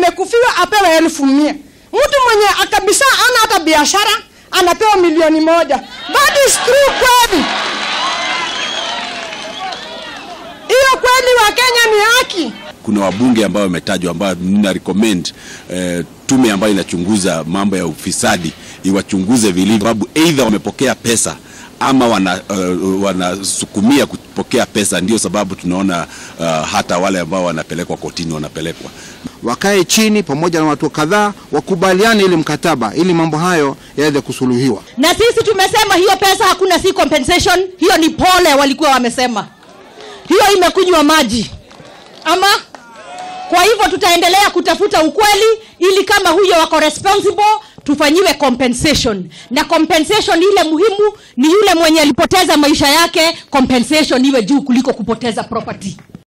amekufiwa apewe elfu mia mtu mwenye kabisa ana hata biashara anapewa milioni moja that is true kweli hiyo kweli wa kenya ni haki kuna wabunge ambao wametajwa ambao nina recommend eh, tume ambayo inachunguza mambo ya ufisadi iwachunguze vilivyo, sababu either wamepokea pesa ama wana, uh, wanasukumia kupokea pesa. Ndio sababu tunaona uh, hata wale ambao wanapelekwa kotini wanapelekwa wakae chini pamoja na watu kadhaa wakubaliane ili mkataba ili mambo hayo yaweze kusuluhiwa. na sisi tumesema hiyo pesa hakuna si compensation hiyo ni pole walikuwa wamesema hiyo imekunywa maji ama kwa hivyo tutaendelea kutafuta ukweli ili kama huyo wako responsible tufanyiwe compensation na compensation ile muhimu ni yule mwenye alipoteza maisha yake compensation iwe juu kuliko kupoteza property